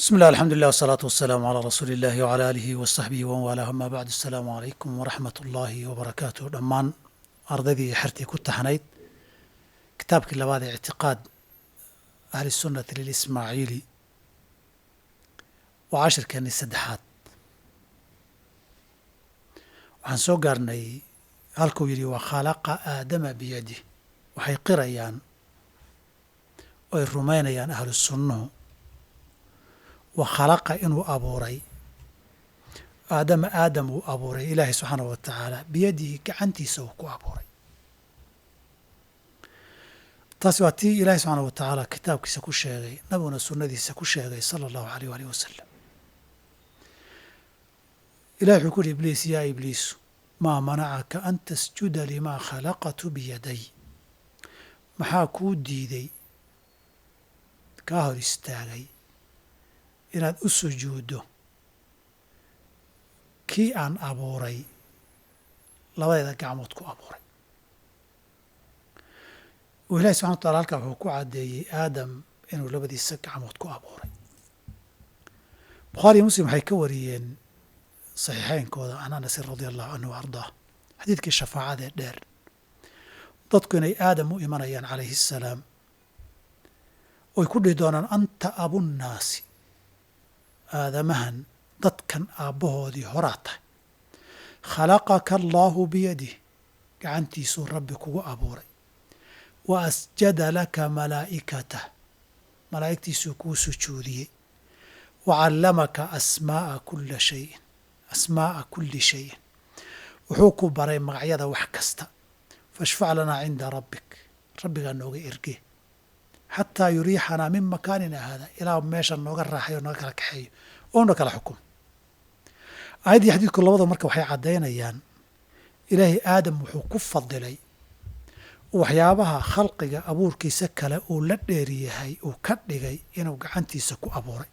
بسم الله الحمد لله والصلاة والسلام على رسول الله وعلى آله وصحبه ومن والاه أما بعد السلام عليكم ورحمة الله وبركاته dhammaan ardaydii iyo xertii ku taxnayd kitaabkii labaad ee ictiqaad ahli sunnati lilismaaciili waa cashirkeennii saddexaad waxaan soo gaarnay halkuu yidhi wa khalaqa aadama biyadih waxay qirayaan oo ay rumaynayaan ahlu sunnuhu wa khalaqa inuu abuuray aadama aadam uu abuuray ilaahay subxaanahu wa tacaala biyadihi gacantiisa uu ku abuuray taasi waa tii ilaahay subxaanahu wa tacaala kitaabkiisa ku sheegay nabiguna sunnadiisa ku sheegay sala allahu aleyh waalih wasalam ilahi wuxuu ku yidhi ibliis yaa ibliisu maa manacaka an tasjuda limaa khalaqtu biyaday maxaa kuu diiday kaa hor istaagay inaad u sujuuddo kii aan abuuray labadeeda gacmood ku abuuray uu ilahi subxana wa tacala halkaa wuxuu ku caddeeyey aadam inuu labadiisa gacmood ku abuuray bukhaari iyo muslim waxay ka wariyeen saxiixeynkooda can anasin radia allahu canhu wa ardaah xadiidkii shafaacadee dheer dadku inay aadam u imanayaan calayhi assalaam oy ku dhihi doonaan anta abunnaasi aadamahan dadkan aabbahoodii horaa tahay khalaqaka allaahu biyadih gacantiisuu rabbi kugu abuuray wa asjada laka malaa'ikatah malaa'igtiisuu kuu sujuudiyey wa callamaka asmaa'a kulla shayin asmaa'a kulli shayin wuxuu ku baray magacyada wax kasta fashfac lanaa cinda rabbik rabbigaa nooga ergee xataa yuriixanaa min makaanina haada ilaa meesha nooga raaxayo nooga kala kaxeeyo oona kala xukumo aayaddii xadiidku labada marka waxay caddaynayaan ilaahay aadam wuxuu ku fadilay waxyaabaha khalqiga abuurkiisa kale uu la dheeriyahay uu ka dhigay inuu gacantiisa ku abuuray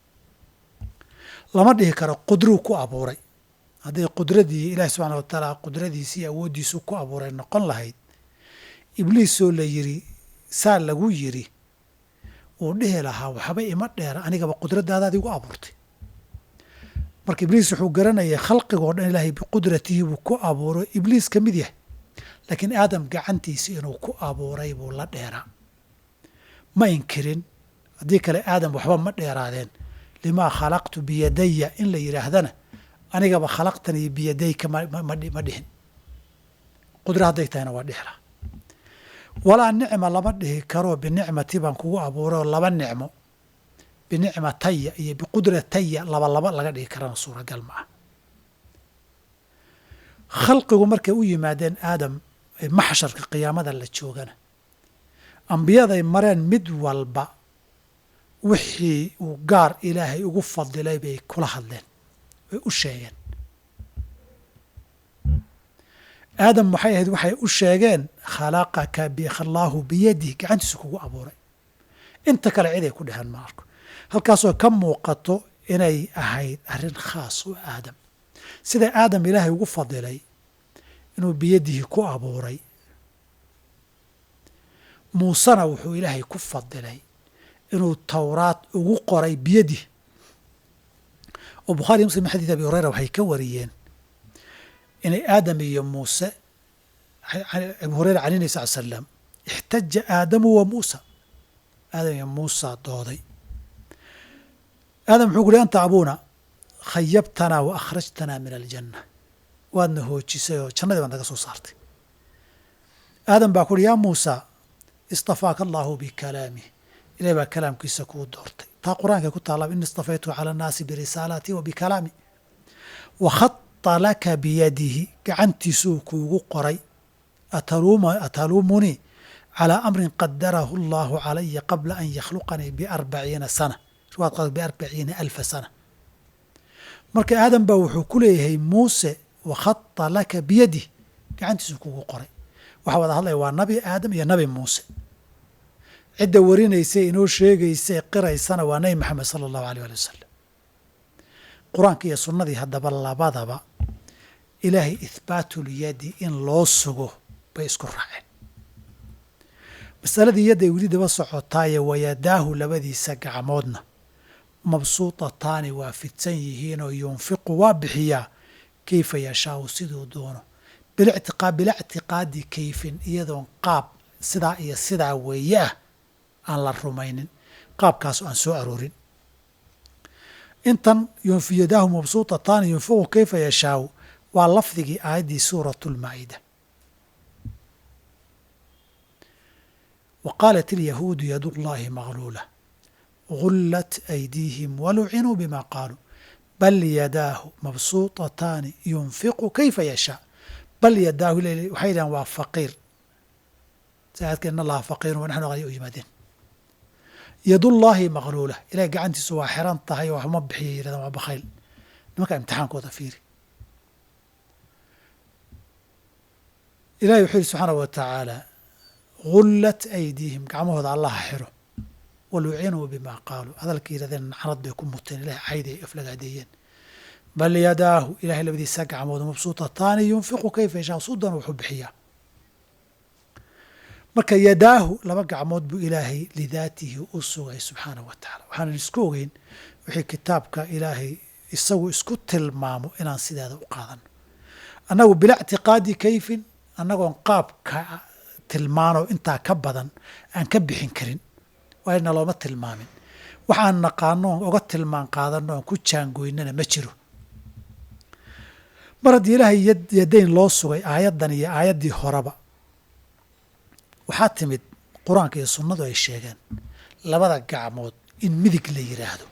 lama dhihi karo qudruu ku abuuray hadday qudradii ilaahi subxaana wa tacaala qudradiisii awooddiisu ku abuuray noqon lahayd ibliisoo la yidhi saa lagu yidhi uu dhihi lahaa waxba ima dheera anigaba qudradaadaad igu abuurtay marka ibliis wuxuu garanayay khalqigoo dhan ilaahay biqudratihi buu ku abuuro ibliis ka mid yahay laakiin aadam gacantiisa inuu ku abuuray buu la dheeraa ma inkirin haddii kale aadam waxba ma dheeraadeen limaa khalaqtu biyadaya in la yidhaahdana anigaba khalaqtanii biyadayka ma dhihin qudro hadday tahayna waa dhihla walaa nicma lama dhihi karo binicmati baan kugu abuurayoo laba nicmo binicmataya iyo biqudrataya laba laba laga dhigi karana suuragal ma ah khalqigu markay u yimaadeen aadam maxsharka qiyaamada la joogana ambiyaday mareen mid walba wixii uu gaar ilaahay ugu fadilay bay kula hadleen way u sheegeen aadam waxay ahayd waxay u sheegeen khalaqaka allaahu biyadih gacantiisu kugu abuuray inta kale ciday ku dheheen ma arko halkaasoo ka muuqato inay ahayd arrin khaas u aadam sida aadam ilaahay ugu fadilay inuu biyadihi ku abuuray muusena wuxuu ilaahay ku fadilay inuu towraad ugu qoray biyadih oo bukhaari muslim xadiid abi hureyra waxay ka wariyeen inay aadam iyo muuse abu hureyra can nabi sal slam ixtaja aadamu wa muusa aadam iyo muusa dooday aadam wuxuu ku uhi anta abuuna khayabtanaa wa akhrajtanaa min aljanna waadna hoojisay oo jannadii baad naga soo saartay aadam baa ku uhi yaa muusa istafaaka allaahu bikalaamih ilahi baa kalaamkiisa kuu doortay taa qur-aankay ku taalla ini istafaytuhu cala annaasi birisaalaatii wa bikalaami wa khata laka biyadihi gacantiisuu kuugu qoray ataluumunii calaa amrin qadarahu allaahu calaya qabla an yakhluqanii biarbaciina sana riwaad biarbaciina alfa sana marka aadam baa wuxuu ku leeyahay muuse wa khata laka biyadih gacantiisuu kuugu qoray waxaa wada hadlaya waa nabi aadam iyo nabi muuse cidda warinaysay inoo sheegaysay qiraysana waa nabi maxamed sala allahu aleyh ali wasalam qur-aanka iyo sunnadii haddaba labadaba ilaahay ihbaatulyadi in loo sugo bay isku raaceen masaladii yadday weli daba sotaaye wayadaahu labadiisa gacmoodna mabsuutataani waa fidsan yihiinoo yunfiqu waa bixiyaa kayfa yashaau siduu doono bila ictiqaadi kayfin iyadoon qaab sidaa iyo sidaa weeye ah aan la rumaynin qaabkaasoo aan soo aroorin intan yadaahu mabsuutataani yunfiqu kayfa yashaau waa lafdigii aayaddii suuratu lmaa'ida wa qaalat ilyahuudu yadu llahi magluula gullat aydiihim walucinuu bima qaaluu bal yadaahu mabsuutataani yunfiqu kayfa yashaa bal yadaahu waxay dhahan waa faqiir saadka in allaha faqiirun wanaxnu qani u yimaadeen yadullaahi maqluula ilahay gacantiisu waa xiran tahay oo waxma bixiya yidhahdaan waa bakhayl nimanka imtixaankooda fiiri ilahay wuxuu yihi subxaana wa tacaala gullat aydiihim gacmahooda allaha xiro walucinuu bima qaaluu hadalka yidhahdeen nacanad bay ku muteen ilahay cayday aflagaadeeyeen bal yadaahu ilahay labadiisa gacmood mabsuutataani yunfiqu kayfa yashaa sudan wuxuu bixiyaa marka yadaahu laba gacmood buu ilaahay lidaatihi u sugay subxaanahu wa tacala waxaanan isku ogeyn wixii kitaabka ilaahay isagu isku tilmaamo inaan sideeda u qaadano annagu bila ictiqaadi kayfin annagoon qaabka tilmaano intaa ka badan aan ka bixin karin waayna looma tilmaamin waxaan naqaano oon oga tilmaan qaadano oon ku jaangoynana ma jiro mar haddii ilaahay yadayn loo sugay aayaddan iyo aayaddii horeba waxaa timid qur-aanka iyo sunnadu ay sheegeen labada gacmood in midig la yidhaahdo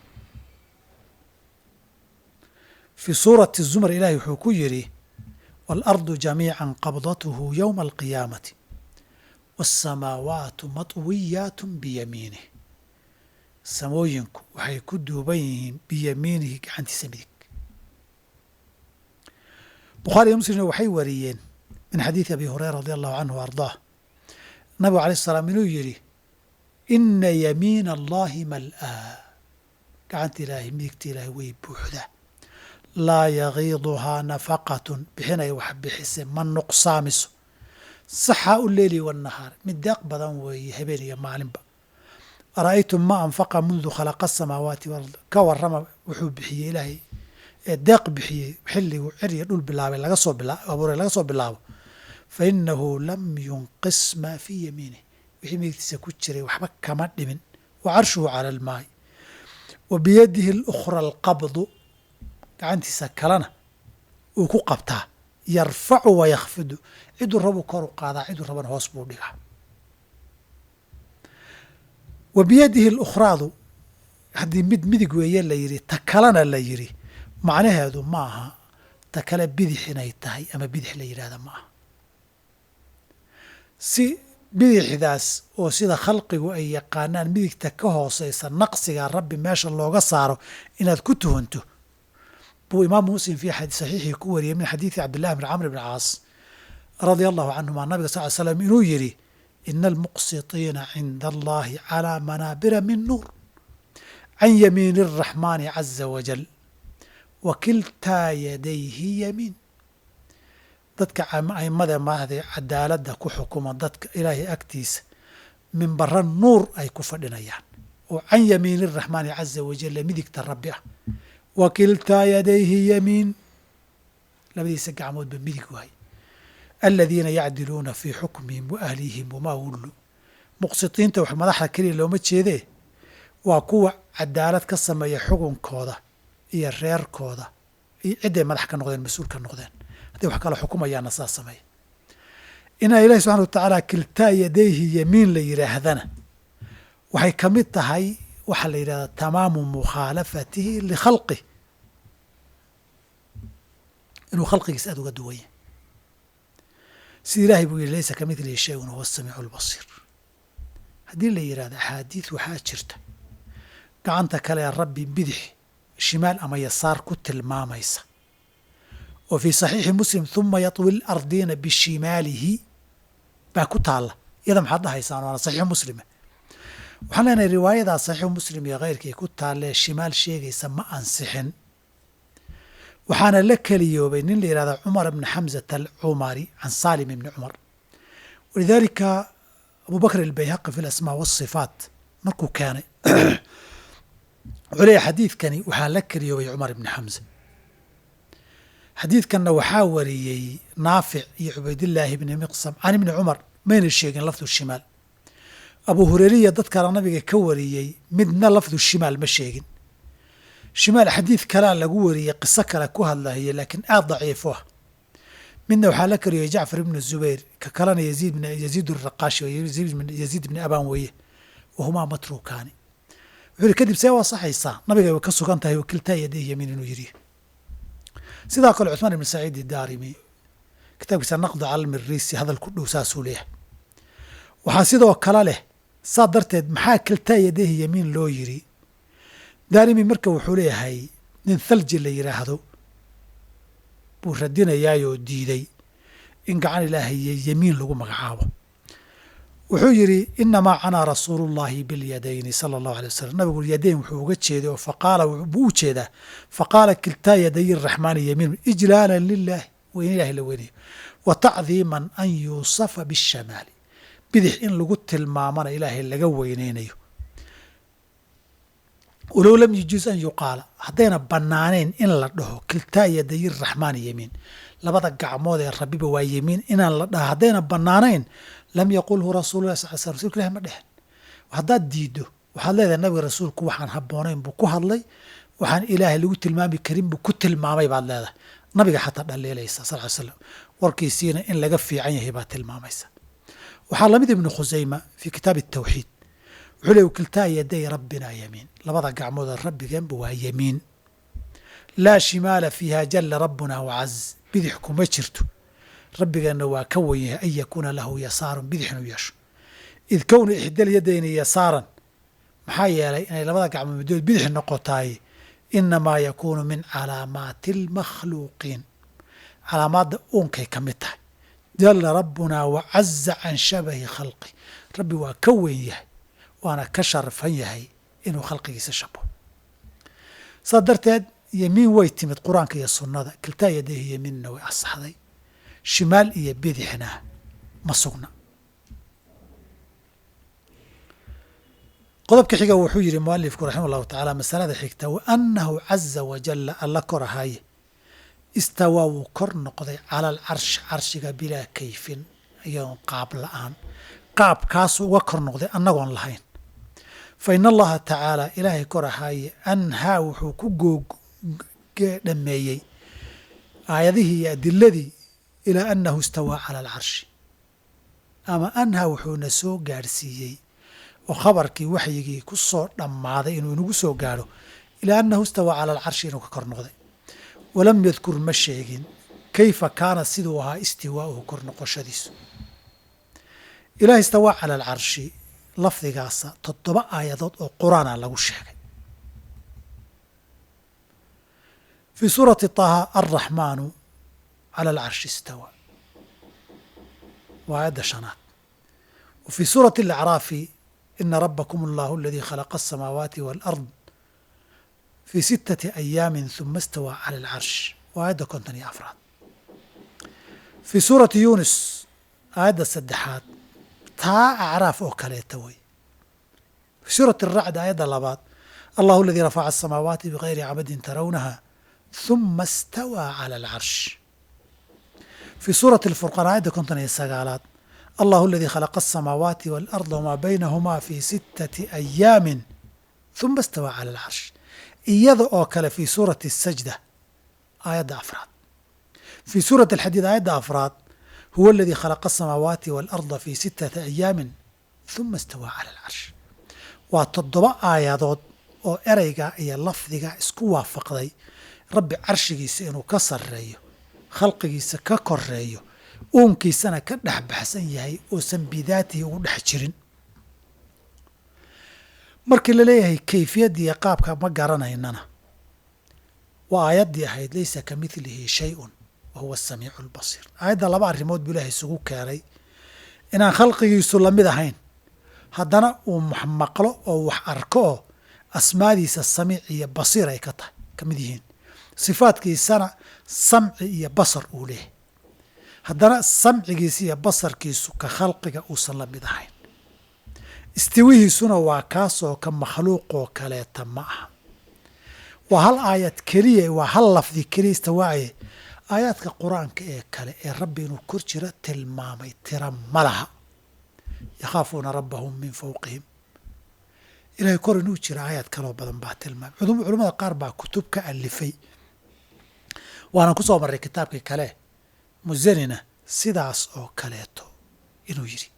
fii suurati zumar ilaahay wuxuu ku yidhi waalardu jamiica qabdathu yowma alqiyaamati waasamaawaatu matwiyaat biyamiinih samooyinku waxay ku duuban yihiin biyamiinihi gacantiisa midig bukhaari iyo muslimna waxay wariyeen min xadiidi abi hureyra radi allahu canhu o ardaah nabigu alayh salaam inuu yidhi ina yamiina allahi mal'aa gacanta ilaahay midigta ilaahay way buuxdaa laa yagiiduhaa nafaqatun bixinay wax bixise ma nuqsaamiso saxaa u leeli wanahaar mid deeq badan weeye habeen iyo maalinba ara'aytum ma anfaqa mundu khalaqa asamaawaati walard ka warrama wuxuu bixiyey ilaahay ee deeq bixiyey xilliguu cir iyo dhul bilaabay laga soo abuuray laga soo bilaabo fa inahu lam yunqis maa fii yamiinih wixii midigtiisa ku jiray waxba kama dhimin wa carshuhu cala almaay wa biyadihi alukhra alqabdu gacantiisa kalena uu ku qabtaa yarfacu wa yakhfidu ciduu rabuu kor u qaadaa ciduu rabana hoos buu dhigaa wa biyadihi alukhraadu haddii mid midig weeye la yidhi ta kalena la yidhi macnaheedu ma aha ta kale bidix inay tahay ama bidix la yidhahda ma aha si bidixdaas oo sida khalqigu ay yaqaanaan midigta ka hooseysa naqsiga rabbi meesha looga saaro inaad ku tuhunto buu imaamu muslim fii saxiixii ku wariyey min xadiidi cabdillahi bn camr bn caas radia allahu canhuma nabiga sal l slam inuu yidhi ina almuqsitiina cinda allahi calaa manaabira min nuur can yamiini araxmaani caza wajal wa kiltaa yadayhi yamiin dadka aimada maahde cadaaladda ku xukuma dadka ilaahay agtiisa minbara nuur ay ku fadhinayaan oo can yamiini araxmaani caza wajalla midigta rabbi ah wa kiltaa yadayhi yamiin labadiisa gacmoodba midig waay aladiina yacdiluuna fii xukmihim wa ahlihim wamaa wullu muqsitiinta wax madaxda keliya looma jeedee waa kuwa cadaalad ka sameeya xukunkooda iyo reerkooda iyo cidday madax ka noqdeen mas-uul ka noqdeen hadday wax kala xukumayaanna saa sameeya inaa ilahi subxana wa tacaala kiltaa yadayhi yamiin la yidhaahdana waxay ka mid tahay waxaa la yidhahdaa tamaamu mukhaalafatihi likhalqih inuu khalqigiisa aada uga duwan yahy sida ilahay buu yihi laysa kamidlihi shayun huwa asamiicu albasiir haddii la yidhahdo axaadiid waxaa jirta gacanta kale ee rabbi bidix shimaal ama yasaar ku tilmaamaysa oo fii saxiixi muslim huma yatwi lardiina bishimaalihi baa ku taalla iyada maxaad dhahaysaan waana saxiixu muslime waxaan leenahay riwaayadaa saxiixu muslim iyo keyrkii ku taallee shimaal sheegaysa ma ansixin waxaana la keliyoobay nin la yihahda cumar bni xamzata alcumari can salim ibni cumar walidaalika abu bakr albayhaqi fi alasmaa waasifaat markuu keenay wuxuu leeyahy xadiidkani waxaa la kariyoobay cumar ibni xamse xadiidkanna waxaa wariyey naafic iyo cubaydillaahi ibni miqsam can ibni cumar mayna sheegin lafdu shimaal abu hureyriya dad kale nabiga ka wariyey midna lafdu shimaal ma sheegin shimaal xadiid kalea lagu wariyey qiso kale ku hadlahaye laakiin aad daciifo ah midna waxaa la kariyey jacfar ibnu zubayr ka kalena yaziid raqaashi yaziid ibni abaan weeye wahumaa matruukaani wuxuu yihi kadib see waa saxaysaa nabiga way ka sugan tahay wakiltaa yadayh yamiin inuu yidhi sidaa kale cuثmaan ibn saciid idaarimi kitaabkiisa naqdu calalmirisi hadal ku dhow saasuu leeyahay waxaa sidoo kale leh saa darteed maxaa kiltaa yadayhi yamiin loo yiri daarimi marka wuxuu leeyahay nin thalji la yidhaahdo buu radinayaayoo diiday in gacan ilaahay yamiin lagu magacaabo wuxuu yidhi inamaa canaa rasuulu llahi bilyadayni sala allahu alay wasalam nabigu yadayn wuxuu uga jeeday oo faqaala buu u jeedaa faqaala kiltaa yaday raxmaani yamiin ijlaalan lilahi weyn ilahi la weynayo wa tacdiiman an yuusafa bishamaali bidix in lagu tilmaamana ilaahay laga weyneynayo walow lam yujuuz an yuqaala haddayna bannaanayn in la dhaho kiltaa yaday raxmaani yamiin labada gacmood ee rabiba waa yamiin inaan la dhaho haddayna bannaanayn lam yaqulhu rasuululah sal l sl rsulka ilahi ma dhehen haddaad diiddo waxaad leedahay nabiga rasuulku waxaan habboonayn buu ku hadlay waxaan ilaahay lagu tilmaami karin buu ku tilmaamay baad leedahay nabiga xataa dhaliilaysa sal ly slam warkiisiina in laga fiican yahay baad tilmaamaysa waxaa lamid ibnu khusayma fii kitaabi atawxiid wuxuu le kiltaa yaday rabbina yamiin labada gacmood rabbigeenba waa yamiin laa shimaala fiiha jalla rabbuna wacaz bidix kuma jirto rabbigeenna waa ka wen yahay an yakuuna lahu yasaarun bidix inuu yeesho id kowna ixdal yadayni yasaaran maxaa yeelay inay labada gacmood middood bidix noqotaay inamaa yakuunu min calaamaati almakhluuqiin calaamaadda uunkay ka mid tahay jalla rabbunaa wacaza can shabahi khalqi rabbi waa ka weyn yahay waana ka sharfan yahay inuu khalqigiisa shabo saas darteed yemiin way timid qur-aanka iyo sunnada kiltaa yadayhi yemiinna way asaxday shimaal iyo bidixna ma sugna qodobka xiga wuxuu yidhi mualifku raxima allahu tacaala masalada xigta wa annahu caza wajalla alla kor ahaaye istawaa wuu kor noqday cala alcarshi carshiga bilaa kayfin iyadoon qaab la-aan qaabkaasu uga kor noqday annagoon lahayn fa in allaha tacaala ilaahay kor ahaaye anhaa wuxuu ku goodhameeyey aayadihii iyo adiladii ilaa annahu istawaa cala alcarshi ama anhaa wuxuuna soo gaadhsiiyey oo khabarkii waxyigii ku soo dhammaaday inuu inagu soo gaadho ilaa annahu istawaa cala alcarshi inuu ka kor noqday walam yadkur ma sheegin kayfa kaana siduu ahaa istiwaa'uhu kor noqoshadiisu ilaah istawaa cala alcarshi lafdigaasa toddoba aayadood oo qur-aana lagu sheegay fii suurati taha alraxmaanu cala alcarshi istawaa waa aayadda shanaad wa fii suurati alacraafi ina rabakum allahu aladii khalaqa asamaawaati waalard fii sittati ayaamin huma istawaa cala alcarsh waa aayadda konton iyo afraad fii suurati yuunus aayadda saddexaad taa acraaf oo kaleeta wey fii suurati aracd aayadda labaad allahu aladii rafaca asamaawaati bigayri camadin tarawnaha huma istawaa cala alcarsh fii suurati alfurqaan aayadda konton iyo sagaalaad allahu aladii khalaqa asamaawaati waalarda wamaa baynahumaa fii sittati ayaamin huma istawaa cala alcarsh iyada oo kale fii suurati asajda aayadda afraad fii suurati alxadiid aayadda afraad huwa aladii khalaqa asamaawaati waalarda fii sittati ayaamin huma istawaa cala alcarsh waa toddoba aayadood oo ereyga iyo lafdiga isku waafaqday rabbi carshigiisa inuu ka sarreeyo khalqigiisa ka koreeyo uunkiisana ka dhex baxsan yahay oosan bidaatihi ugu dhex jirin markii la leeyahay kayfiyaddiiyo qaabka ma garanaynana waa aayaddii ahayd laysa ka midlihi shay-un wa huwa asamiicu albasiir aayadda laba arrimood buu ilaahay isugu keenay inaan khalqigiisu lamid ahayn haddana uu maqlo oo wax arko oo asmaadiisa samiic iyo basiir ay ka tahay ka mid yihiin sifaadkiisana samci iyo basar uu leeyahay haddana samcigiisa iyo basarkiisu ka khalqiga uusan la mid ahayn istiwihiisuna waa kaasoo ka makhluuqoo kaleeta ma aha waa hal aayad keliya waa hal lafdi keliya istawaaye aayaadka qur-aanka ee kale ee rabbi inuu kor jiro tilmaamay tira ma laha yakhaafuuna rabbahum min fawqihim ilahay kor inuu jiro aayaad kaloo badan baa tilmaamay culimmada qaar baa kutub ka alifay waanan ku soo marray kitaabkii kale musanina sidaas oo kaleeto inuu yidhi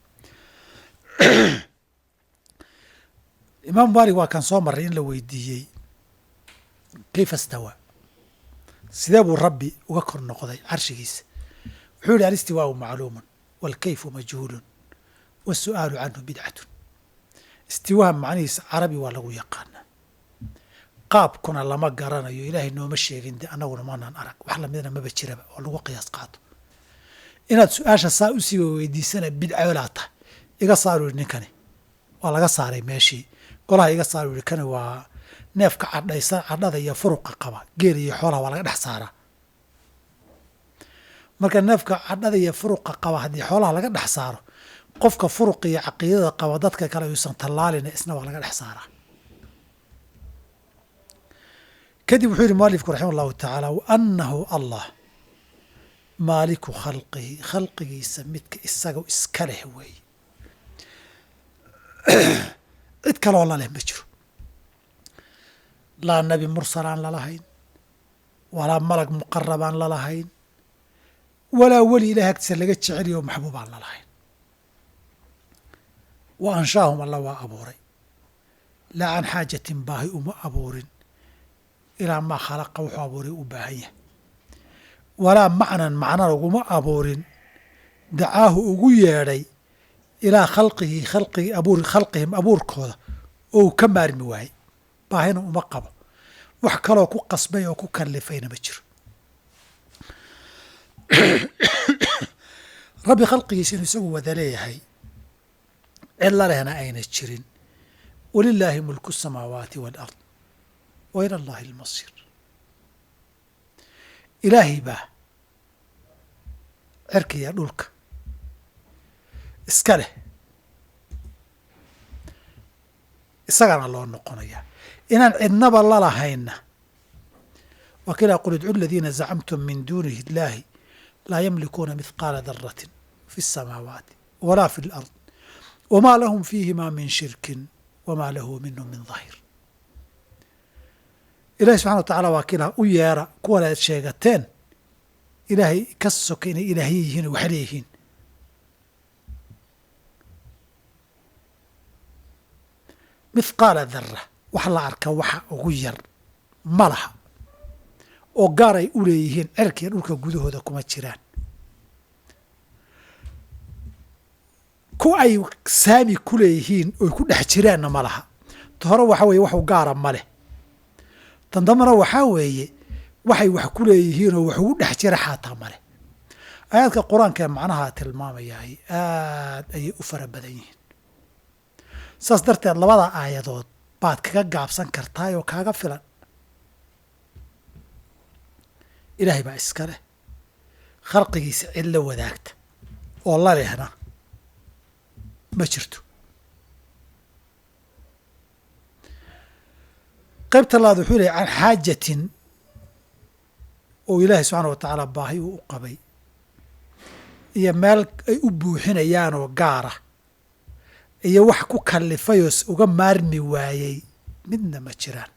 imaamu maalik waa kan soo marray in la weydiiyey kayfa stawaa sidee buu rabbi uga kor noqday carshigiisa wuxuu yihi alistiwaau macluumun waalkayfu majhuulun waasu'aalu canhu bidcatun istiwaha macnihiisa carabi waa lagu yaqaanaa qaabkuna lama garanayo ilaahay nooma sheegin de annaguna maanaan arag wax lamidna maba jiraba oo lagu qiyaas qaato inaad su-aasha saa usii weydiisana bidcoolaa tahay iga saaru yihi ninkani waa laga saaray meeshii golaha iga saaru yihi kani waa neefka cadhaysa cadhada iyo furuqa qaba geel iyo xoolaha waa laga dhex saaraa marka neefka cadhada iyo furuqa qaba haddii xoolaha laga dhex saaro qofka furuqa iyo caqiidada qaba dadka kale yuusan tallaalina isna waa laga dhex saaraa kadib wuxuu yihi mualifku raxima allahu tacaala waanahu allah maaliku khalqihi khalqigiisa midka isaga iska leh weeye cid kaloo laleh ma jiro laa nebi mursal aan lalahayn walaa malag muqarab aan lalahayn walaa weli ilahay agtiisa laga jeceliyo oo maxbuub aan lalahayn wa anshaahum alla waa abuuray laa can xaajatin baahi uma abuurin ilaa maa khalaqa wuxuu abuuray u baahan yahay walaa macnan macnana uguma abuurin dacaahu ugu yeedhay ilaa khalqihi khalqigi abuur khalqihim abuurkooda oo uu ka maarmi waayey baahina uma qabo wax kaloo ku qasbay oo ku kallifayna ma jiro rabbi khalqigiisa inuu isagu wada leeyahay cidla lehna ayna jirin walilaahi mulku الsamaawaati wاlard wa ila allahi اlmasiir ilaahay baa cerkiya dhulka iska leh isagana loo noqonayaa inaan cidnaba lalahayna waa ka ilah qul idcu aladiina zacamtum min duunihi illaahi laa yamlikuuna mithqaala daratin fi الsamaawaati walaa fi اlard wma lahum fiihima min shirkin wma lahu minhu min dahir ilahi subxana wa tacala waa kiilah u yeera kuwan aad sheegateen ilaahay ka soka inay ilaahye yihiin oo wax leeyihiin mithqaala dara wax la arka waxa ugu yar ma laha oo gaar ay u leeyihiin cerkiya dhulka gudahooda kuma jiraan ku ay saami ku leeyihiin oy ku dhex jiraanna ma laha ta hore waxa weeye waxu gaara ma leh tan dambana waxaa weeye waxay wax ku leeyihiin oo wax ugu dhex jira xaataa ma leh aayaadka qur-aanka ee macnaha tilmaamayahay aad ayay u fara badan yihiin saas darteed labada aayadood baad kaga gaabsan kartaay oo kaaga filan ilaahay baa iska leh khalqigiisa cid la wadaagta oo la lehna ma jirto qaybta labaad wuxuu lehy can xaajatin oo ilaahay subxaana wa tacaala baahi uu u qabay iyo meel ay u buuxinayaanoo gaara iyo wax ku kallifayoo uga maarmi waayey midna ma jiraan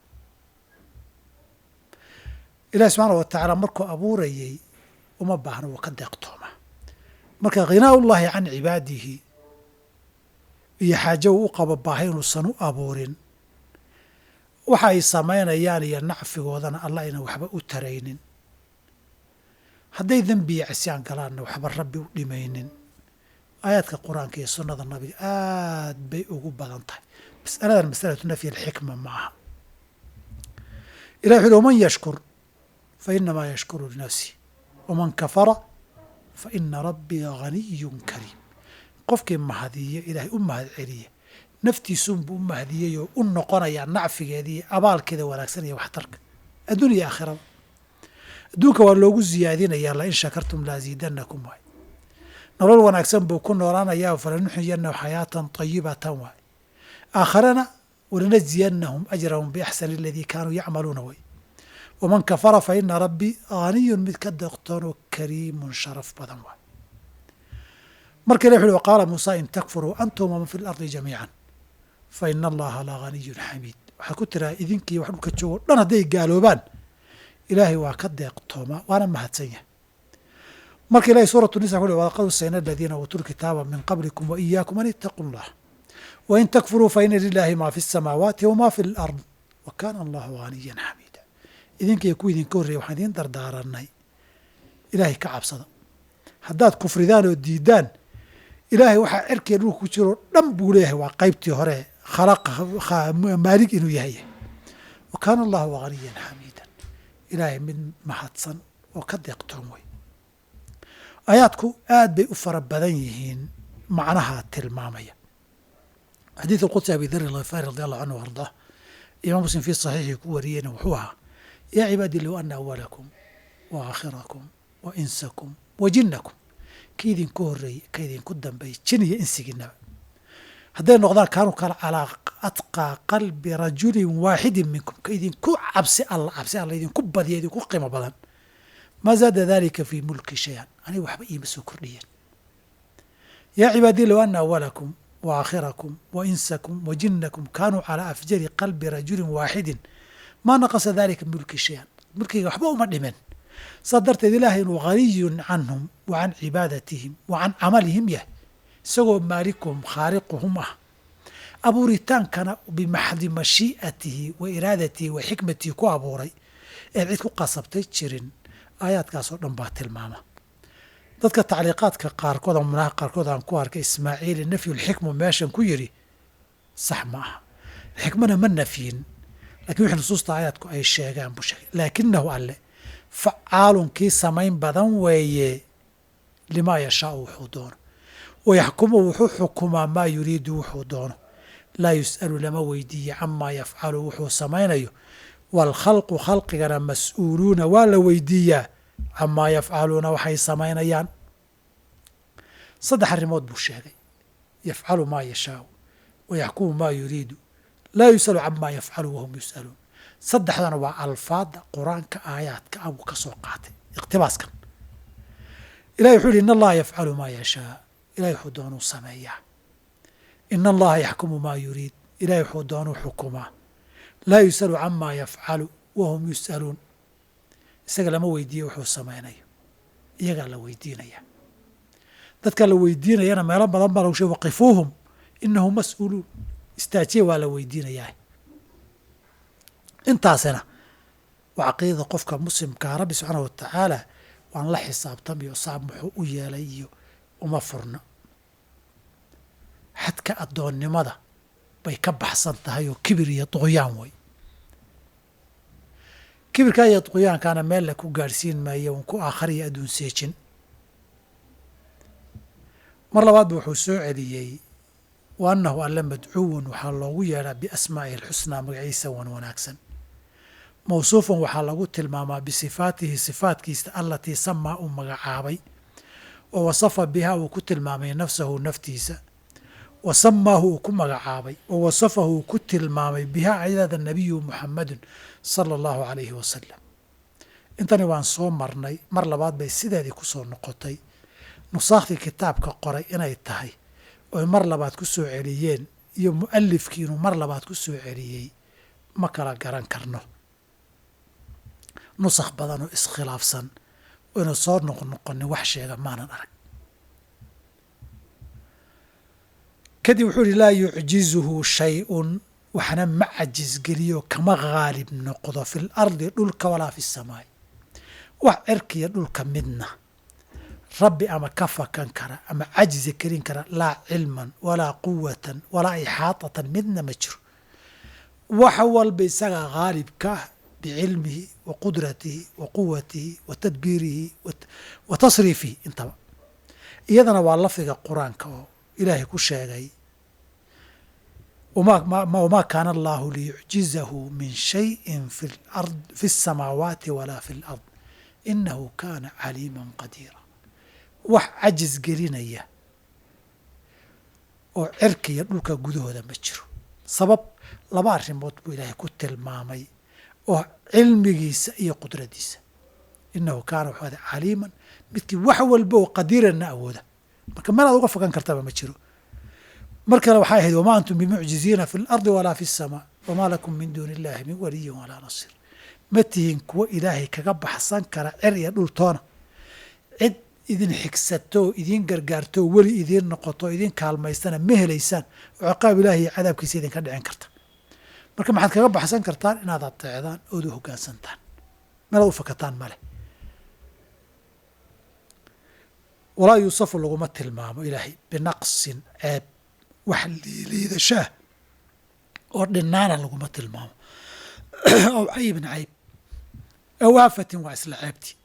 ilahi subxaana wa tacaala markuu abuurayey uma baahno wuu ka deeqtooma marka ghinaa ullahi can cibaadihi iyo xaajo uu u qabo baahi inuusan u abuurin waxa ay samaynayaan iyo nacfigoodana allah ayna waxba u taraynin hadday dembi iyo cisyaan galaanna waxba rabbi u dhimaynin aayaadka qur-aanka iyo sunnada nabiga aad bay ugu badan tahay masaladan masalatu nafyi alxikma ma aha ilah wuxu uhi waman yashkur fa inamaa yashkuru linafsih waman kafara fa ina rabbii haniyun kariim qofkii mahadiya ilaahay u mahad celiya naftiisunbuu u mahadiyey oo u noqonayaa nacfigeeda iyo abaalkeeda wanaagsan iyo waxtarka adduun iyo aakhiraba adduunka waa loogu ziyaadinayaa lain shakartum laasiidanakum waay nolol wanaagsan buu ku noolaanayaa falanuxiyanahu xayaatan tayibatan waay aakharana walanajziyannahum ajrahum biaxsani aladii kaanuu yacmaluuna way waman kafara fa ina rabbii aaniyun mid ka deqtoonoo kariimun sharaf badan waay marka ilah wuxu uhi waqaala muusa in takfuruu antum waman fi lardi jamiican fa ina allaha la haniyun xamiid waxaad ku tiraa idinkii wax dhulka joogo dhan hadday gaaloobaan ilaahay waa ka deeqtoomaa waana mahadsan yahay marka ilahay suuratu nisa ku uhi walaqad wasayna aladiina uutuu lkitaaba min qablikum wa iyaakum an ittaquu llah wain takfuruu fa ina lilaahi maa fi الsamaawaati wama fi اlard wa kaana allahu haniyan xamiida idinkiiyo kuwa idinka horreeyay waxaan idiin dardaaranay ilaahay ka cabsada haddaad kufridaan oo diidaan ilaahay waxaa cerkee dhulka ku jiroo dhan buu leeyahay waa qaybtii hore khalaqa maalig inuu yahay wa kaana allahu haniyan xamiidan ilaahay mid mahadsan oo ka deeqtoon wey aayaadku aad bay u fara badan yihiin macnaha tilmaamaya xadiid alqudsi abi dar alkhifaari radi allahu canhu ardaa imaam muslim fii saxiixii ku wariyeyna wuxuu ahaa yaa cibaadii low ana awalakum wa aakhirakum wa insakum wa jinnakum ka idinku horreeyey ka idinku dambeeyey jin iyo insigiinaba hadday noqdaan kaanuu kala calaa atqaa qalbi rajulin waaxidin minkum ka idinku cabsi alla cabsi alla idinku badiya idinku qiimo badan maa zaada dalika fii mulki shay-an aniga waxba iima soo kordhiyeen yaa cibaadii low ana awalakum wa aakhirakum wa insakum wa jinnakum kaanuu calaa afjari qalbi rajulin waaxidin maa naqasa dalika mulki shay-an mulkiga waxba uma dhimen saa darteed ilaahay inuu haniyun canhum wa can cibaadatihim wa can camalihim yahay isagoo maalikuhum khaaliquhum ah abuuritaankana bimaxdi mashii'atihi wa iraadatihi wa xikmatihi ku abuuray eed cid ku qasabtay jirin aayaadkaasoo dhan baa tilmaama dadka tacliiqaadka qaarkood ama munaha qaarkood aan ku arkay ismaaciili nafyulxikmu meeshan ku yidhi sax ma aha xikmana ma nafyin lakiin wixii nusuusta aayaadku ay sheegaan buu sheegay laakinahu alle facaalun kii samayn badan weeye limaa yashaau wuxuu doono wayaxkumu wuxuu xukumaa maa yuriidu wuxuu doono laa yus'alu lama weydiiye camaa yafcalu wuxuu samaynayo waalkhalqu khalqigana mas-uuluuna waa la weydiiyaa camaa yafcaluuna waxay samaynayaan saddex arrimood buu sheegay yafcalu maa yashaau wayaxkumu maa yuriidu laa yus'alu camaa yafcalu wahum yus'aluun saddexdana waa alfaada qur-aanka aayaadka abuu ka soo qaatay iqtibaaskan ilahi wuxuu yihi in allaha yafcalu maa yashaa ilahay wuxuu doonuu sameeyaa in allaha yaxkumu maa yuriid ilahay wuxuu doonuu xukumaa laa yus'alu camaa yafcalu wahum yus'aluun isaga lama weydiiye wuxuu samaynayo iyagaa la weydiinaya dadka la weydiinayana meelo badan baa lagu sheeg waqifuuhum inahum mas-uuluun istaajiya waa la weydiinayaa intaasina waa caqiidada qofka muslimkaa rabbi subxaana wa tacaala waan la xisaabtamayo saab muxuu u yeelay iyo uma furna xadka addoonnimada bay ka baxsan tahay oo kibir iyo duqyaan wey kibirkaa iyo duqyaankaana meel la ku gaadhsiin maayo un ku aakhariyo adduun seejin mar labaadba wuxuu soo celiyey wa annahu alle madcuwun waxaa loogu yeedhaa biasmaa'ihi alxusnaa magaciisa wan wanaagsan mawsuufan waxaa lagu tilmaamaa bisifaatihi sifaatkiisa allatii samaa uu magacaabay wa wasafa bihaa uu ku tilmaamay nafsahu naftiisa wa samaahu uu ku magacaabay wa wasafahu uu ku tilmaamay bihaa ayada nabiyu muxamadun sala allahu calayhi wasalam intani waan soo marnay mar labaad bay sideedii ku soo noqotay nusaakhdii kitaabka qoray inay tahay oy mar labaad ku soo celiyeen iyo mu'alifkii inuu mar labaad ku soo celiyey ma kala garan karno nusakh badan oo iskhilaafsan oynu soo noqnoqonin wax sheega maanan arag kadib wuxuu yihi laa yucjizuhu shay-un waxna ma cajisgeliyo kama haalib noqdo fi lardi dhulka walaa fi samaai wax cirkiya dhulka midna rabbi ama ka fakan kara ama cajzi kelin kara laa cilman walaa quwatan walaa ixaatatan midna ma jiro wax walba isagaa haalibka ah bicilmihi wa qudratihi wa quwatihi wa tadbiirihi wa tasriifihi intaba iyadana waa lafdiga qur-aanka oo ilaahay ku sheegay wamaa kaana allahu liyucjizahu min shayin fi الsamaawaati walaa fi اlard inahu kana caliima qadiira wax cajis gelinaya oo cirkiya dhulka gudahooda ma jiro sabab laba arrimood buu ilaahay ku tilmaamay oo cilmigiisa iyo qudradiisa inahu kaana wuxuu ada caliiman midkii wax walba oo qadiiranna awooda marka meel aad uga fogan kartaba ma jiro mar kale waxay ahayd wamaa antum bimucjiziina fi lardi walaa fi اsamaa wamaa lakum min duuni illahi min waliyin walaa nasiir ma tihiin kuwo ilaahay kaga baxsan kara cer iyo dhultoona cid idin xigsato oo idiin gargaarto oo weli idiin noqoto o idiin kaalmaystana ma helaysaan oo ciqaab ilaahi iyo cadaabkiisa idinka dhicin karta marka maxaad kaga baxsan kartaan inaad ateecdaan ood u hoggaansantaan meelaad u fakataan male walaa yuusafu laguma tilmaamo ilaahay binaqsin ceeb wax liidashaah oo dhinaana laguma tilmaamo aw caybin cayb aw aafatin waa isla ceebtii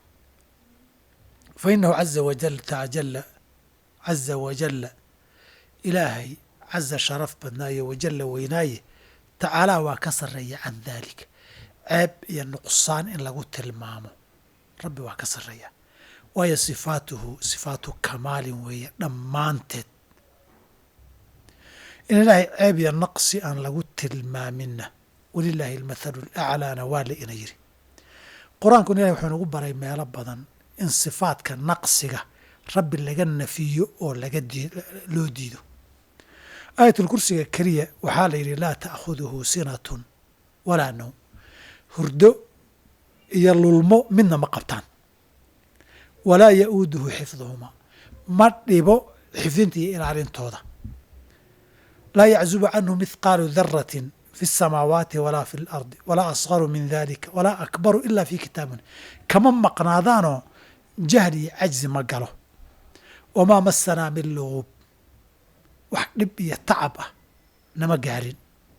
fa inahu caza wajal tacajala caza wajalla ilaahay caza sharaf badnaaye wajalla weynaaye tacaalaa waa ka sarreeya can daalika ceeb iyo nuqsaan in lagu tilmaamo rabbi waa ka sarreeya waayo sifaatuhu sifaatu kamaalin weeye dhammaanteed in ilaahay ceeb iyo naqsi aan lagu tilmaaminna walilaahi almathalu alaclaana waa la ina yiri qur-aankun ilahay wuxuu nagu baray meelo badan in sifaadka naqsiga rabbi laga nafiyo oo laga loo diido aayatulkursiga keliya waxaa la yidhi laa ta'khuduhu sinatun walaa nowm hurdo iyo lulmo midna ma qabtaan walaa ya'uuduhu xifduhumaa ma dhibo xifdinta iyo ilaalintooda laa yaczubu canhu mithqaalu daratin fi الsamaawaati walaa fi اlardi walaa asgaru min dalika walaa akbaru ila fi kitaabin kama maqnaadaanoo jahli iyo cajzi ma galo wamaa masanaa min luguub wax dhib iyo tacab ah nama gaarin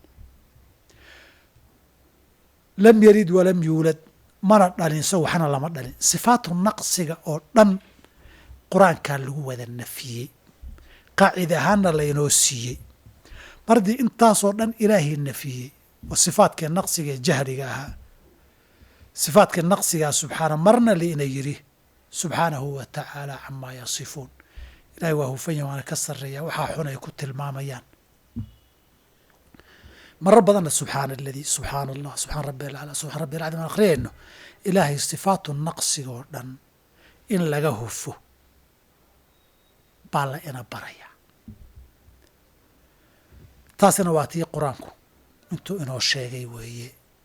lam yalid walam yuulad mana dhalin so waxna lama dhalin sifaatu naqsiga oo dhan qur-aankaa lagu wada nafiyey qaacida ahaanna laynoo siiyey mar haddii intaasoo dhan ilaahay nafiyey oo sifaadkii naqsiga ee jahliga ahaa sifaadkii naqsigaa subxaana marna laina yidhi subxaanahu wa tacaala camaa yasifuun ilahay waa hufanya waana ka sarreeya waxaa xun ay ku tilmaamayaan marar badanna subxaana aladii subxaana allah subxaan rabbi alaclaa subxaan rabbi alcadiim aan akhriyayno ilaahay sifaatu naqsiga oo dhan in laga hufo baa la ina baraya taasina waa tii qur-aanku intuu inoo sheegay weeye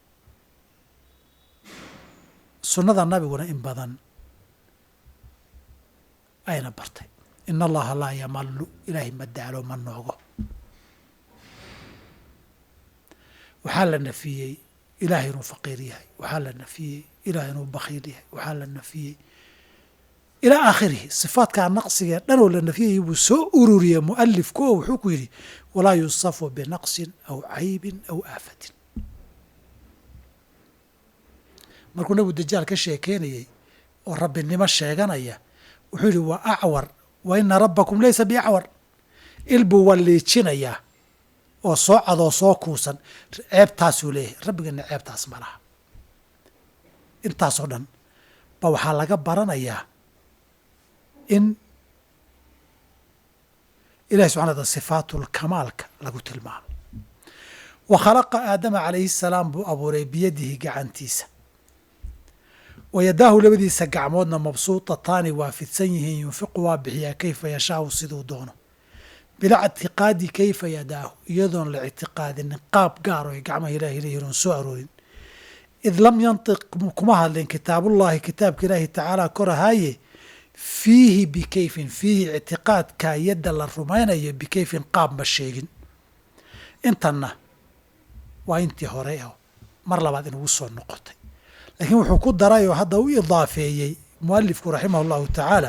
sunnada nabiguna in badan ayna bartay in allaha laa yamallu ilaahay ma daalo ma noogo waxaa la nafiyey ilahay inuu faqiir yahay waxaa la nafiyey ilahay inuu bakhiil yahay waxaa la nafiyey ilaa aakhirihi sifaatkaa naqsigee dhan oo la nafiyayay buu soo ururiyey mu'alifku oo wuxuu ku yidhi walaa yusafu binaqsin aw caybin aw aafatin markuu nabigu dajaal ka sheekeynayey oo rabbinimo sheeganaya wuxuu yidhi waa acwar wa ina rabbakum laysa biacwar il buu walliijinayaa oo soo cadoo soo kuusan ceebtaasuu leeyahay rabbigana ceebtaas ma laha intaasoo dhan ba waxaa laga baranayaa in ilahi subxana wataala sifaatulkamaalka lagu tilmaamo wa khalaqa aadama calayhi salaam buu abuuray biyadihi gacantiisa wa yadaahu labadiisa gacmoodna mabsuutataani waa fidsan yihiin yunfiqu waa bixiyaa kayfa yashaau siduu doono bilaa ictiqaadi kayfa yadaahu iyadoon la ictiqaadinin qaab gaaro ay gacmaha ilahi leeyihin oon soo aroorin id lam yantiq kuma hadlin kitaabullahi kitaabka ilaahi tacaala korahaaye fiihi bikayfin fiihi ictiqaadkaa yadda la rumaynayo bikayfin qaab ma sheegin intanna waa intii hore oo mar labaad inugu soo noqotay laakiin wuxuu ku daray oo hadda u idaafeeyey mualifku raximah allahu tacaala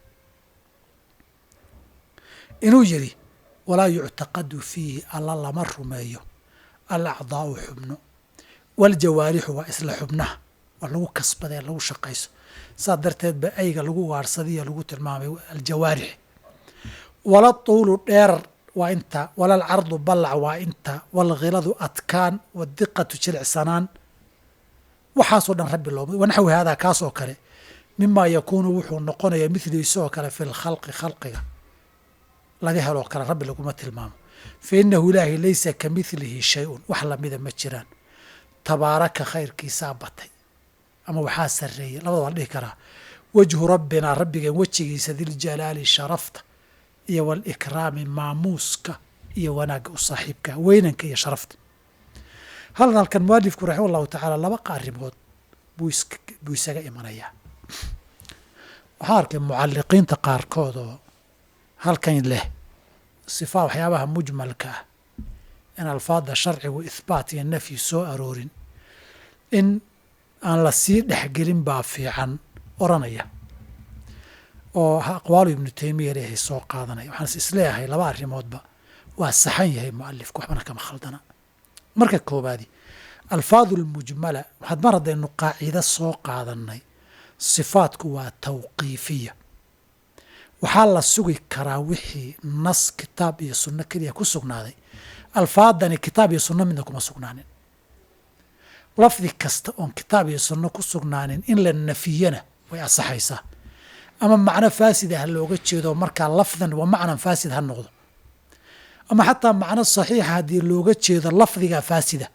inuu yidhi walaa yuctaqadu fiihi alla lama rumeeyo alacdaa'u xubno waljawaarixu waa isla xubnaha waa lagu kasbadee lagu shaqayso saas darteed ba ayga lagu waarsadiya lagu tilmaamay aljawaarix wala tuulu dheerar waa intaa wala alcardu ballac waa intaa walghiladu adkaan wadiqatu jilicsanaan waxaasoo dhan rabbi looma wanaxwi haadaa kaas oo kale mimaa yakuunu wuxuu noqonaya midliisoo kale fi lkhalqi khalqiga laga heloo kale rabbi laguma tilmaamo fa innahu ilaahay laysa ka midlihi shay-un wax lamida ma jiraan tabaaraka khayrkiisaa batay ama waxaa sarreeyey labada waa la dhihi karaa wejhu rabbinaa rabbigeen wejigiisa diljalaali sharafta iyo walikraami maamuuska iyo wanaagga u saaxiibka weynanka iyo sharafta halkan halkan mualifku raxima allahu tacaala laba arrimood buu buu isaga imanayaa waxaa arkay mucalliqiinta qaarkood oo halkan leh sifaa waxyaabaha mujmalka ah in alfaadda sharcigu ihbaat iyo nafyi soo aroorin in aan la sii dhexgelin baa fiican oranaya oo aqwaalu ibnu taymiya leehay soo qaadanaya waxaan is isleeyahay laba arrimoodba waa saxan yahay mualifku waxbana kama khaldana marka koobaadi alfaadu lmujmala waxaad mar haddaynu qaacido soo qaadannay sifaatku waa tawqiifiya waxaa la sugi karaa wixii nas kitaab iyo sunno keliya ku sugnaaday alfaadani kitaab iyo sunno midna kuma sugnaanin lafdi kasta oon kitaab iyo sunno ku sugnaanin in la nafiyana way asaxaysaa ama macno faasida ha looga jeedo markaa lafdan wa macnan faasid ha noqdo ama xataa macno saxiixa haddii looga jeedo lafdiga faasida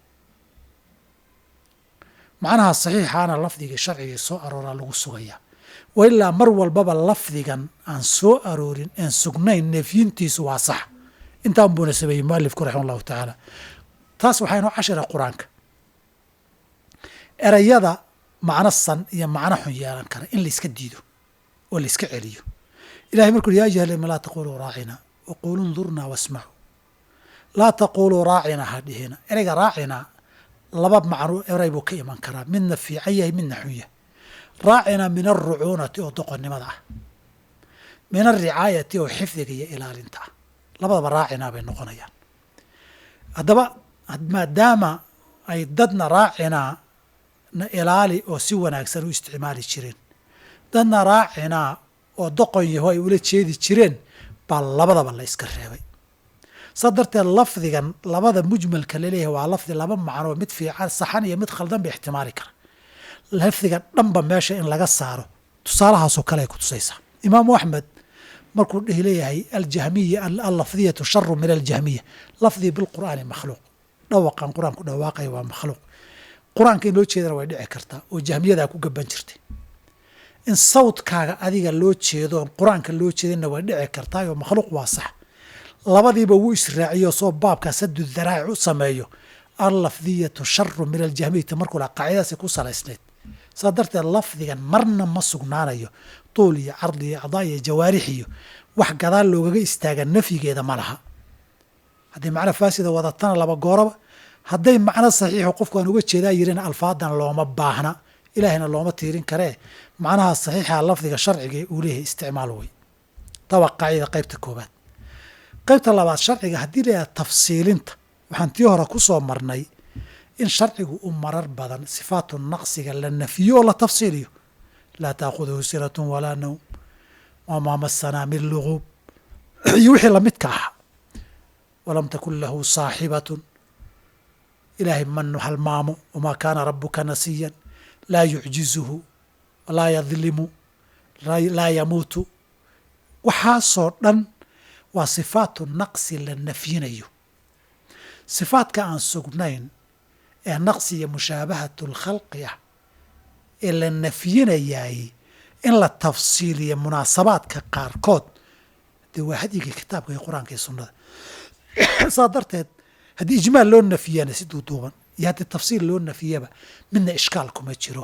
macnaha saxiixaana lafdigii sharcigii soo arooraa lagu sugayaa wa ilaa mar walbaba lafdigan aan soo aroorin aan sugnayn neefyintiisu waa sax intaan buuna sameeyey mualifku raxima allahu tacaala taas waxaa inoo cashira qur-aanka erayada macno san iyo macno xun yeelan kara in layska diido oo layska celiyo ilahay markuu ya ayuha lima laa taquluu raacina waqulu ndurnaa wasmacuu laa taquluu raacina ha dhihina ereyga raacina laba macno eray buu ka iman karaa midna fiican yahay midna xun yahay raacina min alrucuunati oo doqonnimada ah min alricaayati oo xifdiga iyo ilaalinta ah labadaba raacinaa bay noqonayaan haddaba maadaama ay dadna raacinaa na ilaali oo si wanaagsan u isticmaali jireen dadna raacinaa oo doqon yaho ay ula jeedi jireen baa labadaba la iska reebay saa darteed lafdigan labada mujmalka laleeyahay waa lafdi laba macnoo mid fiican saxan iyo mid khaldan ba ixtimaali kara lafdiga dhanba meesha in laga saaro tusaalahaasoo kale ay ku tusaysaa imaamu axmed markuu dhihi leeyahay aljahmiya allafdiyatu sharu min aljahmiya lafdii bilqur'aani makhluuq dhawaqan qur-aanku dhawaaqaya waa makhluuq qur-aanka in loo jeedana way dhici kartaa oo jahmiyadaa ku gaban jirtay in sawdkaaga adiga loo jeedo oon qur-aanka loo jeedinna way dhici kartaa oo makhluuq waa sax labadiiba wuu israaciyo soo baabkaa sadu daraa'ic u sameeyo allafdiyatu sharu min aljahmiyati markuu laha qaacidadaasay ku salaysnayd saa darteed lafdigan marna ma sugnaanayo tuul iyo cardi iyo acdaa iyo jawaarix iyo wax gadaal loogaga istaaga nafyigeeda ma laha hadday macno faasida wadatana laba gooraba hadday macno saxiixo qofku aan uga jeedaa yirina alfaadan looma baahna ilaahayna looma tiirin karee macnaha saxiixa lafdiga sharciga uu leeyahay isticmaal wey taba qaacida qaybta koobaad qaybta labaad sharciga haddii la yidhaha tafsiilinta waxaan tii hore ku soo marnay in sharcigu u marar badan sifaatu naqsiga la nafiyo oo la tafsiiliyo laa taakuduhu sinatun walaa nawm wamaa masanaa min luguub iyo wixii lamidka ahaa walam takun lahu saaxibatun ilaahay manu halmaamo wamaa kaana rabuka nasiyan laa yucjizuhu laa yadlimu laa yamuutu waxaasoo dhan waa sifaatu naqsi la nafyinayo sifaadka aan sugnayn ee naqsi iyo mushaabahatu lkhalqi ah ee la nafyinayaay in la tafsiiliyo munaasabaadka qaarkood dee waa hadyigii kitaabka iyo qur-aanka iyo sunnada saa darteed haddii ijmaal loo nafiyana si duuduuban iyo haddii tafsiil loo nafiyaba midna ishkaal kuma jiro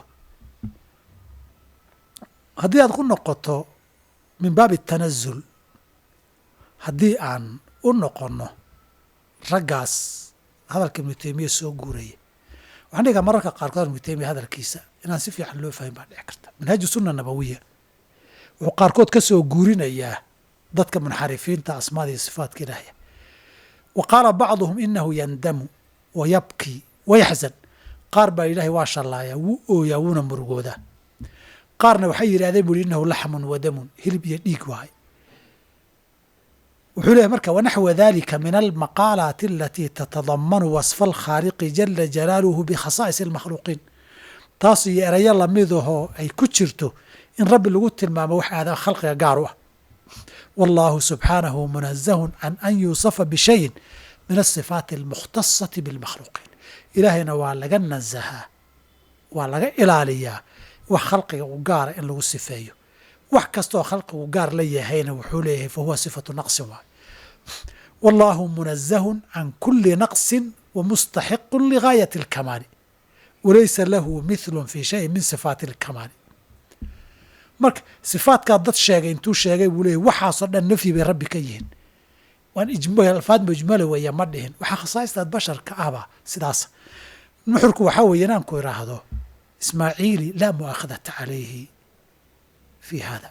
haddii aad ku noqoto min baabi tanazul haddii aan u noqonno raggaas hadalka ibnu taymiya soo guuraya waxaan dhigaa mararka qaarkood ibnu taymiya hadalkiisa inaan si fiican loo fahmin baa dhici karta manhaaju sunna nabawiya wuxuu qaarkood ka soo guurinayaa dadka munxarifiinta asmaada iyo sifaatka ilaahya wa qaala bacduhum inahu yandamu wa yabkii wa yaxzan qaar baa ilaahay waa shallaayaa wuu ooyaa wuuna murugoodaa qaarna waxay yidhahdeen buri inahu laxmun wa damun hilib iyo dhiig waay wuxuu leeyahy marka wanaxwa dalika min almaqaalaati alatii tatadamanu wasfa alkhaaliqi jala jalaaluhu bikhasaa'is almakhluuqiin taas iyo erayo lamidahoo ay ku jirto in rabbi lagu tilmaamo wax aada khalqiga gaar u ah wallahu subxaanahu munazahun can an yuusafa bishayin min asifaati almukhtasati bilmakhluuqiin ilaahayna waa laga nasahaa waa laga ilaaliyaa wax khalqiga u gaara in lagu sifeeyo wax kastaoo khalqigu gaar la yahayna wuxuu leeyahay fa huwa sifatu naqsin waay wallahu munazahun can kuli naqsin wa mustaxiqun ligaayati alkamaali walaysa lahu mithlun fi shayin min sifaati alkamaali marka sifaatkaa dad sheegay intuu sheegay buu leeyay waxaasoo dhan nafyi bay rabbi ka yihiin waan alfaad mujmala weeya ma dhihin waxaa khasaa'istaad basharka ahba sidaas nuxurku waxaa weeye inaan ku idhaahdo ismaaciili laa mu'aakhadata calayhi fi hada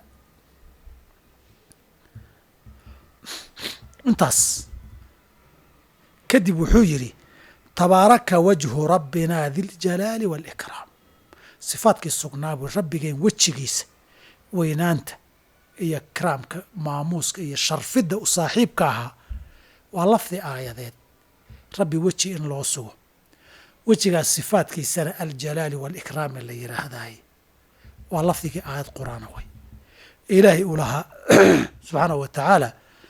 intaas kadib wuxuu yidhi tabaaraka wajhu rabbina diljalaali waalikraam sifaadkii sugnaa buu rabbigeen wejigiisa weynaanta iyo ikraamka maamuuska iyo sharfidda u saaxiibka ahaa waa lafdi aayadeed rabbi weji in loo sugo wejigaas sifaadkiisana aljalaali waalikraami la yidhaahdaay waa lafdigii aayad qur-aana way ilaahay uu lahaa subxaanahu wa tacaala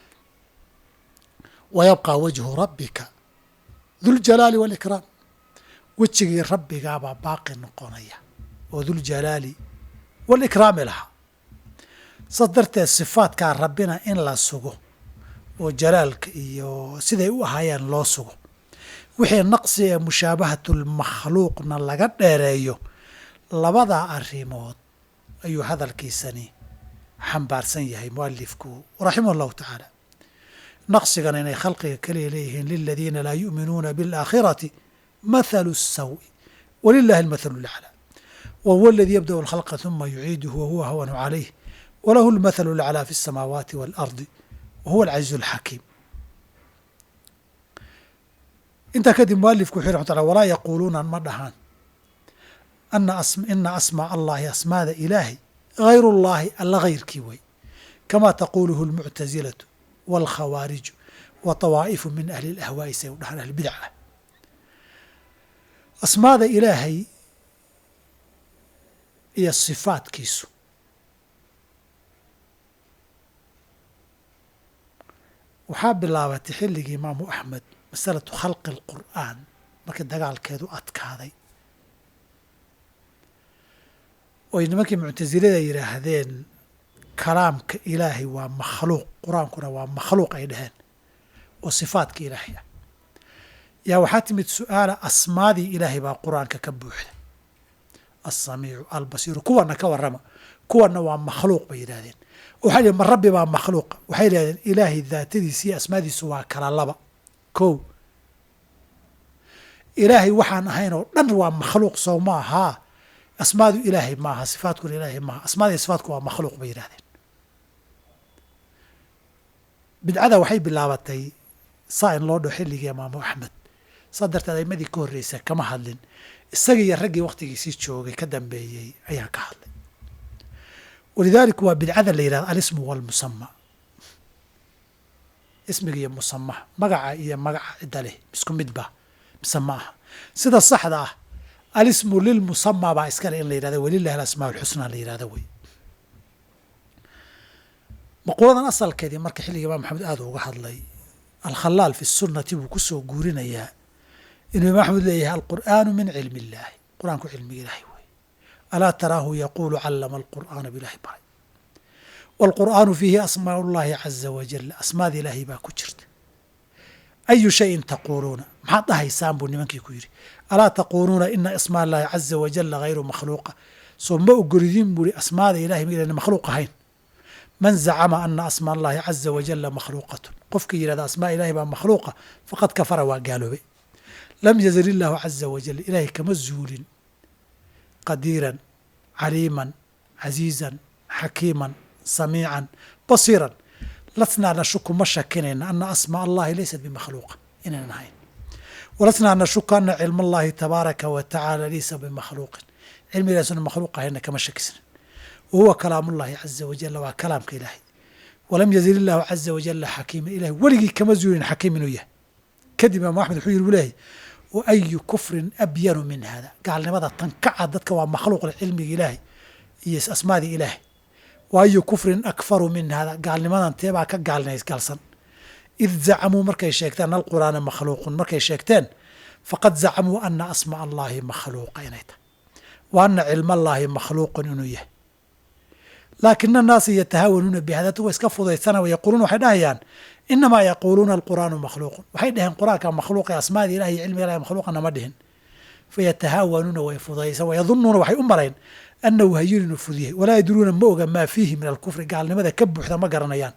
wayabqى wajhu rabbika duljalaali waalikraam wejigii rabbigaabaa baaqi noqonaya oo duljalaali waalikraami lahaa saas darteed sifaadkaa rabbina in la sugo oo jalaalka iyo siday u ahaayeen loo sugo wixii naqsi ee mushaabahatulmakhluuqna laga dheereeyo labadaa arrimood ayuu hadalkiisani xambaarsan yahay mualifku raximah allahu tacaala naqsigana inay khalqiga kaliya leeyihiin liladiina laa yu'minuuna biاlaakhirati mathalu الsawi walilahi almathalu اlaclى wa huwa aladii yabda'u alkhalqa ثuma yuciiduhu wahuwa hawanu calayh walahu almathalu اlaclى fi الsamaawaati wاlardi wa huwa alcaziizu اlxakiim intaa kadib mualifku wuxu raxmat lla walaa yaquuluuna ma dhahaan ina asmaa allahi asmaada ilaahi hayr اllahi alla hayrkii way kama taquluhu اlmuctasilatu wاlkhawaariju wa طawaa'ifu min ahli اlahwaa'i say u dhahaan ahlbidca asmaada ilaahay iyo sifaadkiisu waxaa bilaabatay xilligii imaamu axmed masalatu khalqi اlqur'aan markii dagaalkeedu adkaaday oy nimankii muctasilada yidhaahdeen kalaamka ilaahay waa makhluuq qur-aankuna waa makhluuq ay dhaheen oo sifaadka ilaahay ah yaa waxaa timid su-aala asmaadii ilaahay baa qur-aanka ka buuxda alsamiicu albasiiru kuwana ka warrama kuwana waa makhluuq bay yidhahdeen waxay dhihin ma rabbi baa makhluuqa waxay yidhahdeen ilaahay daatadiisa iyo asmaadiisu waa kala laba kow ilaahay waxaan ahayn oo dhan waa makhluuq sow ma ahaa asmaadu ilaahay maaha sifaadkuna ilaahay maaha asmaada iyo sifaadku waa makhluuq bay yidhahdeen bidcada waxay bilaabatay saa in loo dho xilligii imaamu axmed saa darteed aimadii ka horreysa kama hadlin isagii iyo raggii wakhtigiisii joogay ka dambeeyey ayaa ka hadlay walidaalika waa bidcada la yidhahda alismu walmusama ismiga iyo musamaha magaca iyo magaca cidda leh isku midba mise ma aha sida saxda ah alismu lilmusama baa iskale in la yidhahda walilahi alasmaa alxusna la yidhahda wey maquuladan asalkeedii marka xilliga imaam maxamed aada uga hadlay alkhalaal fi sunnati buu kusoo guurinayaa inuu imaam axmed leeyahay alqur'aanu min cilmi illaahi qur-aanku cilmiga ilaahay wey alaa taraahu yaquulu callama alqur'aana bilahi baray waalqur'aanu fiihi asmaa ullahi caza wajal asmaada ilaahay baa ku jirta ayu shayin taquuluuna maxaad dhahaysaan buu nimankii ku yidhi alaa taquuluuna ina asmaa allahi caza wajala hayru makhluuqa soo ma ogolidin buuhi asmaada ilahay mayna makhluuq ahayn man zacama ana asmaa allahi caza wajala makhluuqatun qofkii yidhahda asmaa ilahay baa makhluuqa faqad kafara waa gaaloobay lam yazal illaahu caza wajal ilaahay kama zuulin qadiiran caliiman casiizan xakiiman samiican basiiran lasnaa nashuku ma shakinayna ana asmaa allahi laysat bimakhluuqa inaynan ahayn walasnaa nashuku ana cilma allahi tabaaraka wa tacaala laysa bimakhluuqin cilmigaasuna makhluuq ahayna kama shakisna wa huwa kalaam ullahi caza wajala waa kalaamka ilaahay walam yazil illaahu caza wajala xakiiman ilahay weligii kama zuulin xakiim inuu yahay kadib imaam axmed wuxuu yiri bu leeyahy wa ayu kufrin abyanu min hada gaalnimada tankaca dadka waa makhluuq cilmiga ilaahay iyo asmaadii ilaahay wa ayu kufrin akfaru min hada gaalnimadan teebaa ka gaalnaysgalsan id zacamuu markay sheegteen ana alqur'aana makhluuqun markay sheegteen faqad zacamuu ana asmaa allahi makhluuqa inay tahay wa ana cilma allaahi makhluuqun inuu yahay laakina annaasa yatahaawanuuna bihadatu wa iska fudaysana wayaquuluuna waxay dhahayaan inamaa yaquuluuna alqur'aanu makhluuqun waxay dhaheen qur'aanka makhluuqa asmaadii ilahi iyo cilmiga ilahi makhluuqana ma dhihin fayatahaawanuuna way fudaysan wayadunuuna waxay u malayn annahu hayun inuu fudyahay walaa yadruuna ma oga maa fiihi min alkufri gaalnimada ka buuxda ma garanayaan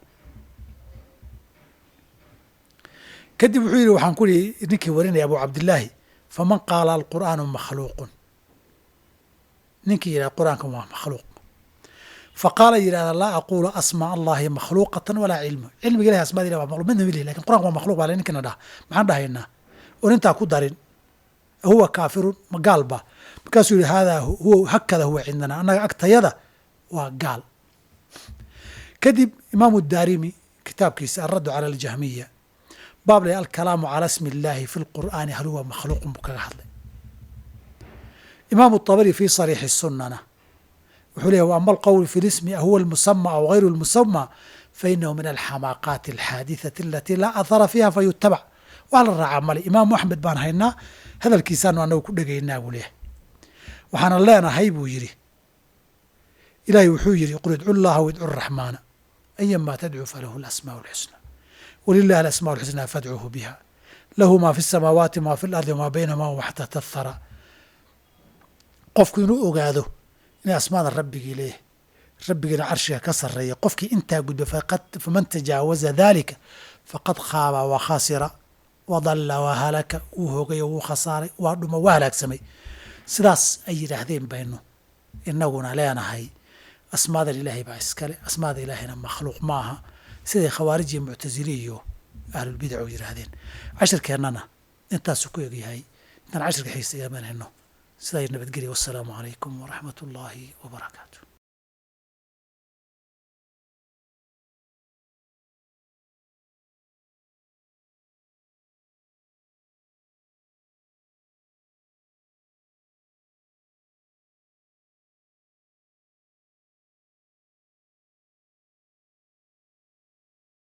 kadib wuxuu yidhi waxaan ku ihi ninkii warinaya abu cabdillaahi faman qaala alqur'aanu makhluuqun ninkii yidhahda qur'aanka waa makhluuq faqaala yidhahda laa aqulu asmaa allahi makhluuqatan walaa cilmu cilmiga ilahi asmaada ilah waa makhluq midna milihi lakin qur'anka waa makhluq baa le ninkina dhaha maxaan dhahaynaa oon intaa ku darin huwa kaafirun ma gaal ba markaasuu yihi haadaa huwa hakada huwa cindana annaga agtayada waa gaal kadib imaamu daarimi kitaabkiisa alraddu cala aljahmiya baab le alkalaamu cala smi illaahi fi lqur'aani hal huwa makhluuqun buu kaga hadlay imaamu طabari fi sariixi sunana wuxuu leeyahy ama alqowl fi lismi huwa almusama aw gayru lmusama fainahu min alxamaaqaati alxaadithati alati laa ahara fiiha fayutabac waa la raacaa male imaamu axmed baan haynaa hadalkiisaanu anagu ku dhegaynaa buu leeyahay waxaana leenahay buu yidhi ilaahay wuxuu yidhi qul idcu llaha widcu raxmaana ayama tadcuu falahu alasmaau alxusna wlilahi alasmaa alxusnaa fadcuuhu biha lahu maa fi samaawaati maa fi lardi wamaa baynahuma wama xtata thara qofku inuu ogaado inay asmaada rabbigii leeyahay rabbigiina carshiga ka sarreeya qofkii intaa gudba faman tajaawaza dalika faqad khaaba wa khasira wadalla wa halaka wuu hogay oo wuu khasaaray waa dhuma waa halaagsamay sidaas ay yidhaahdeen baynu inaguna leenahay asmaadan ilaahay baa iskale asmaada ilaahayna makhluuq ma aha siday khawaarij iyo muctasili iyo ahlulbidac u yidhaahdeen cashirkeennana intaasuu ku egyahay intaan cashirka xiisa iga manhayno sidaa nabadgelya wassalaamu calaykum waraxmat ullaahi wabarakaatu